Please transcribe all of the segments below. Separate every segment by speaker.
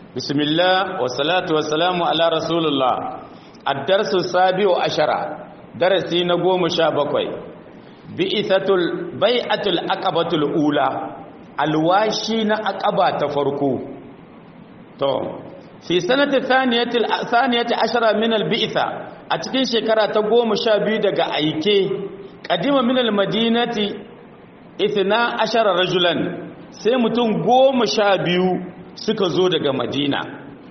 Speaker 1: bismillah wa salatu wa salamu ala rasulullah ad-darsu sabi'u ashara darasi na goma sha bakwai bi'ithatul bai'atul aqabatul ula alwashi na aqaba ta farko to fi sanati thaniyatil thaniyati ashara min al-bi'tha a cikin shekara ta goma sha biyu daga aike qadima min al-madinati ithna ashara rajulan sai mutum goma sha biyu suka zo daga madina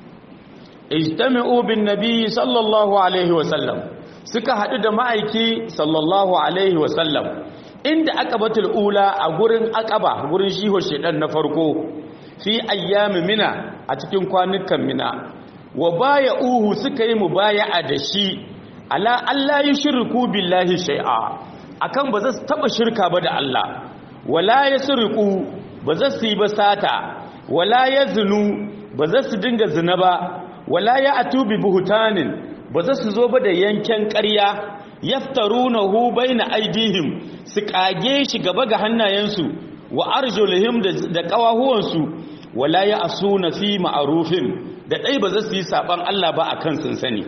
Speaker 1: ijtami'u bin nabi sallallahu alaihi wasallam suka haɗu da ma'aiki sallallahu alaihi wasallam inda aqabatul ula a gurin aqaba gurin shiho shedan na farko fi ayyami mina a cikin kwanukan mina wa baya uhu suka yi mubaya'a da shi ala Allah yushriku billahi shay'a akan ba za su taba shirka ba da Allah wala yasriqu ba za su yi ba sata wala yazunu ba za su dinga zina ba wala ya atubi buhutanin ba za su zo ba da yanken ƙarya yaftarunahu baina aidihim su kage shi gaba ga hannayensu wa arjulihim da kawahuwansu wala ya asuna fi ma'rufin da dai ba za su yi saban Allah ba akan sun sani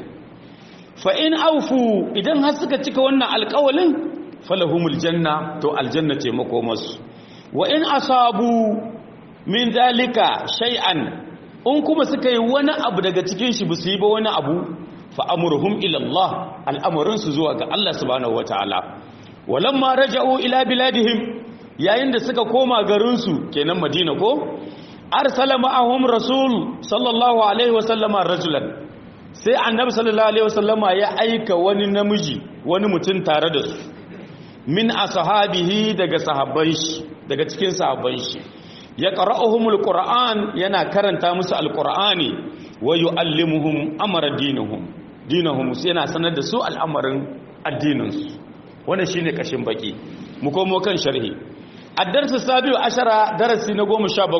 Speaker 1: fa in aufu idan har suka cika wannan alƙawalin falahumul janna to aljanna ce makomarsu wa in asabu min zalika shay'an in kuma suka yi wani abu daga cikin shi su yi ba wani abu fa amruhum ila Allah al'amarin su zuwa ga Allah subhanahu wataala walamma raja'u ila biladihim yayin da suka koma garin su kenan Madina ko arsala ma'ahum rasul sallallahu alaihi wasallama rajulan sai annabi sallallahu alaihi wasallama ya aika wani namiji wani mutum tare da su min ashabihi daga sahabban shi daga cikin sahabban shi ya qara'uhumul qur'an yana karanta musu alqur'ani wa yu'allimuhum amra dinihum dinahum yana sanar da su al'amarin addinin su wannan shine kashin baki mu komo kan sharhi ad-darsu sabiu ashara darasi na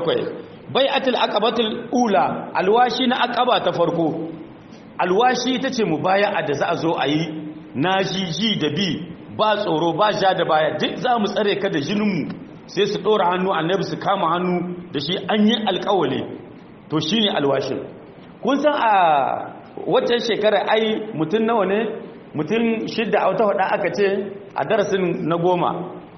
Speaker 1: 17 bai'atul aqabatul ula alwashi na aqaba ta farko alwashi tace mubaya'a da za a zo ayi najiji da bi ba tsoro ba ja da baya duk za mu tsare ka da jininmu sai su ɗora hannu annabi su kama hannu da shi an yi alƙawale to shi ne alwashin kun san a waccan shekara ai mutum nawa ne mutum shidda a wata hada aka ce a darasin na goma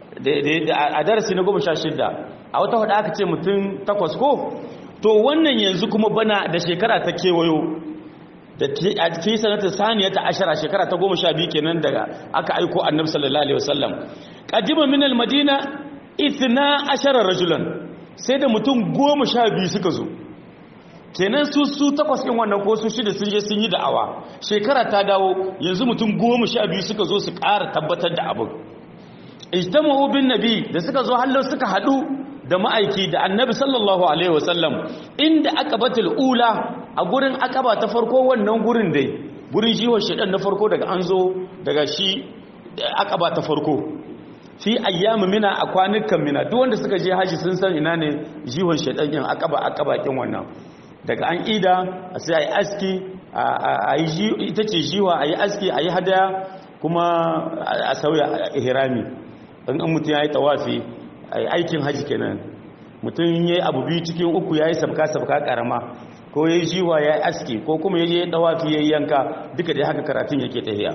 Speaker 1: a darasi na goma sha shidda a wata hada aka ce mutum takwas ko to wannan yanzu kuma bana da shekara ta kewayo da a fi sanata saniya ta ashara shekara ta goma sha biyu kenan daga aka aiko annabi sallallahu alaihi wasallam qadima min al-madina ithna ashara rajulan sai da mutum goma sha biyu suka zo kenan su su takwas ɗin wannan ko su shida sun je sun yi da'awa shekara ta dawo yanzu mutum goma sha biyu suka zo su ƙara tabbatar da abin ijtama'u bin nabi da suka zo hallo suka haɗu da ma'aiki da annabi sallallahu alaihi wasallam inda aqabatul ula a gurin aqaba ta farko wannan gurin dai gurin jiwon shedan na farko daga an zo daga shi aqaba ta farko fi ayyamu mina a kwanukan mina duk wanda suka je haji sun san ina ne jiwon shedan yin aqaba aqaba kin wannan daga an ida sai ayi aski ayi ita ce jiwa ayi aski ayi hadaya kuma a sauya ihrami in an mutum yayi tawafi aikin haji kenan mutum yayi abu biyu cikin uku yayi sabka sabka karama ko yayi jiwa yayi aski ko kuma yayi tawafi yayi yanka duka dai haka karatun yake tafiya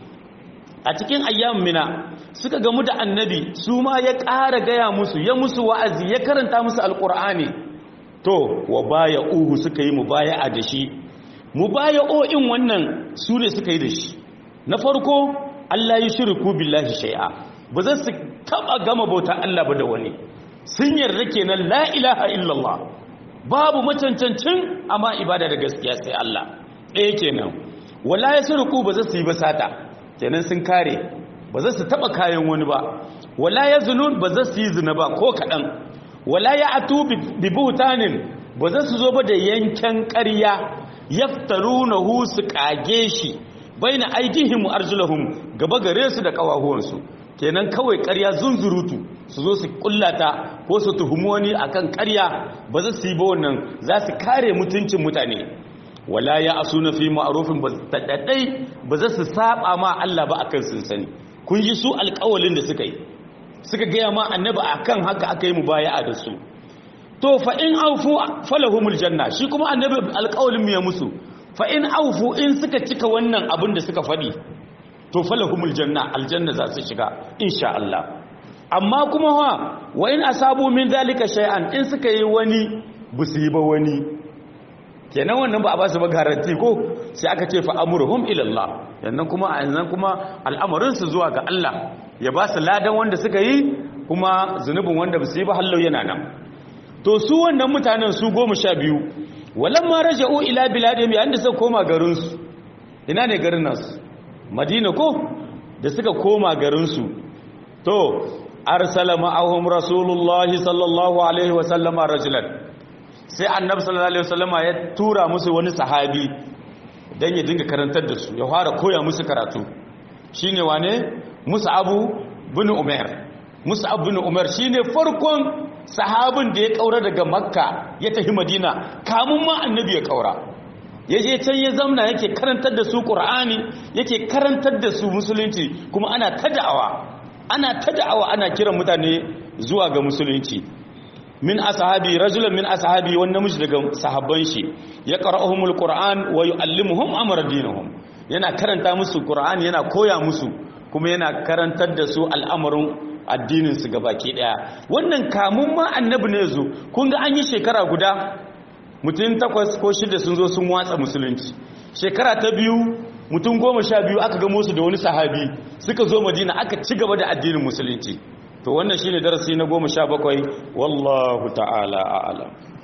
Speaker 1: a cikin ayyam mina suka gamu da annabi su ma ya ƙara gaya musu ya musu wa'azi ya karanta musu alƙur'ani to wa baya uhu suka yi mubaya'a da shi mubaya'o'in wannan su ne suka yi da shi na farko Allah yi shirku billahi shay'a ba za su taba gama bauta Allah ba da wani sun yarda kenan la ilaha illallah babu macancancin amma ibada da gaskiya sai Allah ɗaya kenan wala ya shirku ba za su yi ba sata kenan sun kare ba za su taba kayan wani ba wala ya zunun ba za su yi zina ba ko kaɗan wala ya atu bi buhtanin ba za su zo ba da yanken ƙarya yaftarunahu su kage shi baina aidihim arjulahum gaba gare su da kawahuwansu kenan kawai ƙarya zunzurutu su zo su kullata ko su tuhumi wani akan ƙarya ba za su yi ba wannan za su kare mutuncin mutane wala ya asuna fi ma'rufin ba tadaddai ba za su saba ma Allah ba akan sun sani kun ji su alƙawalin da suka yi suka gaya ma annabi akan haka aka yi mubaya'a da su to fa in aufu falahumul janna shi kuma annabi alƙawalin mu ya musu fa in aufu in suka cika wannan abin da suka faɗi to falahumul janna aljanna za su shiga insha Allah amma kuma wa wa in asabu min zalika shay'an in suka yi wani busu yi ba wani kenan wannan ba a ba su ba garanti ko sai aka ce fa amruhum ila Allah yannan kuma a yannan kuma al'amarin su zuwa ga Allah ya ba su ladan wanda suka yi kuma zunubin wanda basu yi ba hallau yana nan to su wannan mutanen su goma sha biyu walamma raja'u ila biladihim yayin da suka koma garin su ina ne garin nasu madina ko da suka koma garin su to arsala ma'ahum rasulullahi sallallahu alaihi wa sallama rajulan sai annabi sallallahu alaihi wasallama ya tura musu wani sahabi dan ya dinga karantar da su ya fara koya musu karatu shine wane mus'abu bin umar mus'ab bin umar shine farkon sahabin da ya kaura daga makka ya tafi madina kamun ma annabi ya kaura yaje can ya zamna yake karantar da su qur'ani yake karantar da su musulunci kuma ana ta da'awa ana ta da'awa ana kiran mutane zuwa ga musulunci min ashabi rajulan min ashabi wani namiji daga sahabban shi ya qara'uhumul qur'an wa yu'allimuhum amra dinihum yana karanta musu qur'ani yana koya musu kuma yana karantar da su al'amarin addinin su gabaki daya wannan kamun ma annabi ne zo kun ga an yi shekara guda mutum takwas ko shida sun zo sun watsa musulunci shekara ta biyu mutum goma sha biyu aka gamo su da wani sahabi suka zo madina aka ci gaba da addinin musulunci to wannan shine darasi na goma sha bakwai wallahu ta'ala a'lam